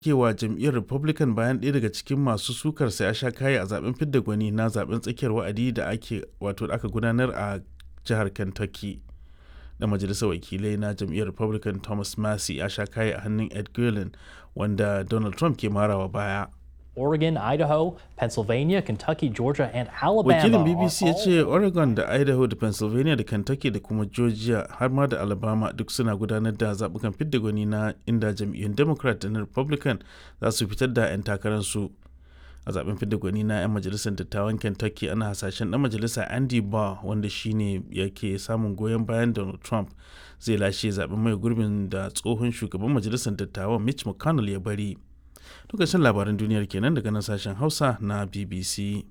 kewa jam'iyyar Republican bayan ɗaya daga cikin masu sukarsa ya sha kayi a zaben fidda gwani na zaben tsakiyar wa'adi da ake wato da aka gudanar a jihar Kentucky. Da majalisar wakilai na jam'iyyar Republican Thomas Massey ya sha kayi a hannun Ed Guilin wanda Donald Trump ke marawa baya. Oregon, Idaho, Pennsylvania, Kentucky, Georgia, and Alabama. Wakilin BBC ya ce Oregon da Idaho da Pennsylvania da Kentucky da kuma Georgia har ma da Alabama duk suna gudanar da zaɓukan fidda gwani na inda jam'iyyun Democrat da na Republican za su fitar da 'yan takararsu. A zaben fidda gwani na 'yan majalisar dattawan Kentucky ana hasashen ɗan majalisa Andy Barr wanda shine yake samun goyon bayan Donald Trump zai lashe zaben mai gurbin da tsohon shugaban majalisar dattawan Mitch McConnell ya bari. Lokacin labaran duniyar kenan daga nan sashen Hausa na BBC.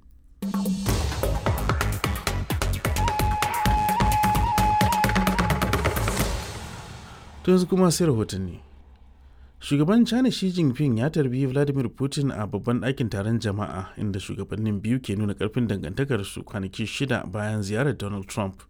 To yanzu kuma sai rahotanni. Shugaban China Xi Jinping ya tarbi Vladimir Putin a babban ɗakin taron jama'a inda shugabannin biyu ke nuna ƙarfin dangantakarsu kwanaki shida bayan ziyarar Donald Trump.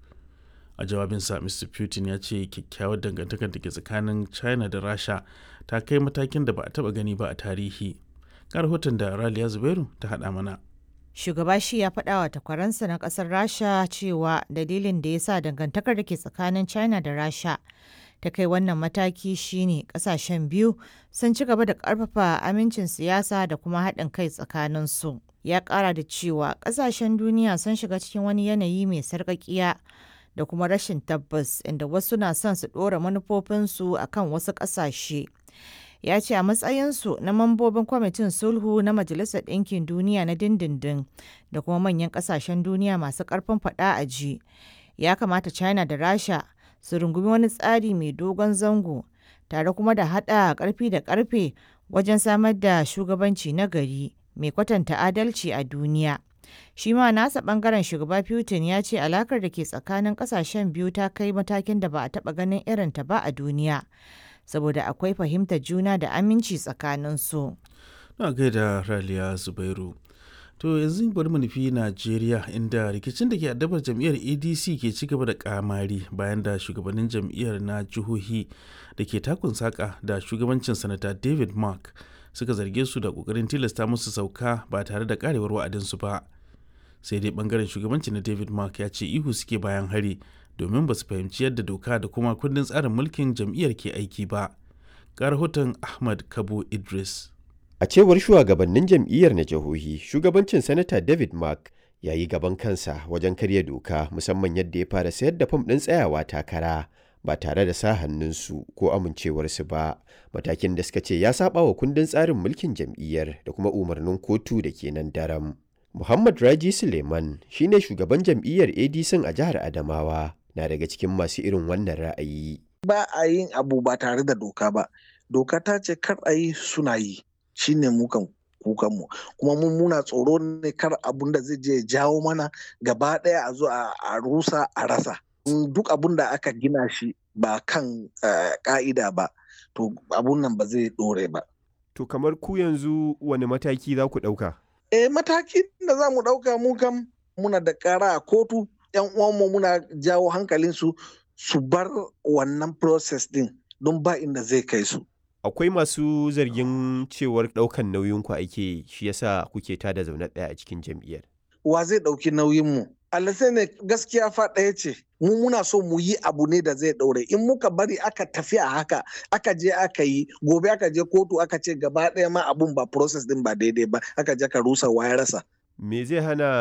a jawabinsa mr putin ya ce kyakkyawar dangantakar da ke tsakanin china da rasha ta kai matakin da ba a taba gani ba a tarihi ga rahoton da raliya zubairu ta hada mana shugaba shi ya faɗa wa takwaransa na ƙasar rasha cewa dalilin da ya sa dangantakar da ke tsakanin china da rasha ta kai wannan mataki shine ƙasashen biyu sun ci gaba da ƙarfafa amincin siyasa da kuma haɗin kai tsakaninsu ya ƙara da cewa ƙasashen duniya sun shiga cikin wani yanayi mai sarƙaƙiya da kuma rashin tabbas inda wasu na son su ɗora manufofinsu a kan wasu ƙasashe. Ya ce a matsayinsu na mambobin kwamitin sulhu na Majalisar Ɗinkin Duniya na dindindin da kuma manyan ƙasashen duniya masu ƙarfin faɗa a ji, ya kamata China da Rasha su rungumi wani tsari mai dogon zango tare kuma da haɗa ƙarfi da ƙarfe wajen samar da shugabanci na gari mai kwatanta adalci a duniya. shi ma nasa bangaren shugaba putin ya ce alakar da ke tsakanin kasashen biyu ta kai matakin da ba a taba ganin irinta ba a duniya saboda akwai fahimtar juna da aminci tsakanin su na gaida raliya zubairu to yanzu bari mu nufi najeriya inda rikicin da ke addabar jam'iyyar adc ke ci gaba da kamari bayan da shugabannin jam'iyyar na jihohi da ke takun saka da shugabancin sanata david mark suka zarge su da kokarin tilasta musu sauka ba tare da karewar wa'adinsu ba sai dai bangaren shugabanci na david mark ya ce ihu suke bayan hari domin ba su fahimci yadda doka da kuma kundin tsarin mulkin jam'iyyar ke aiki ba ga rahoton ahmad kabo idris a cewar shugabannin jam'iyyar na jihohi shugabancin sanata david mark ya yi gaban kansa wajen karya doka musamman yadda ya fara sayar da fam ɗin tsayawa takara ba tare da sa hannunsu ko amincewarsu ba matakin da suka ce ya saba wa kundin tsarin mulkin jam'iyyar da kuma umarnin kotu da ke nan daram Muhammad Raji Suleiman shine shugaban jam'iyyar ADC a jihar Adamawa na daga cikin masu irin wannan ra'ayi. Ba a yin abu ba tare da doka ba. Doka ta ce kar a yi suna yi shine mukan kukanmu kuma mun muna tsoro ne kar abun da zai je jawo mana gaba ɗaya a zo a rusa a rasa. Duk abun da aka gina shi ba kan ka'ida ba to abun nan ba zai ɗore ba. To kamar ku yanzu wani mataki za ku ɗauka? eh matakin da za mu ɗauka mu kam muna da ƙara a kotu yan uwanmu muna jawo hankalinsu su bar wannan process din don ba inda zai kai su akwai masu zargin cewar ɗaukan nauyinku ake shi yasa kuke tada zaune ɗaya a cikin jam'iyyar wa zai ɗauki nauyinmu sai ne gaskiya fa ɗaya ce mu muna so mu yi abu ne da zai ɗaure in muka bari aka tafi a haka aka je aka yi gobe aka je kotu aka ce gaba ɗaya ma abun ba process din ba daidai ba aka je ka rusa ya rasa me zai hana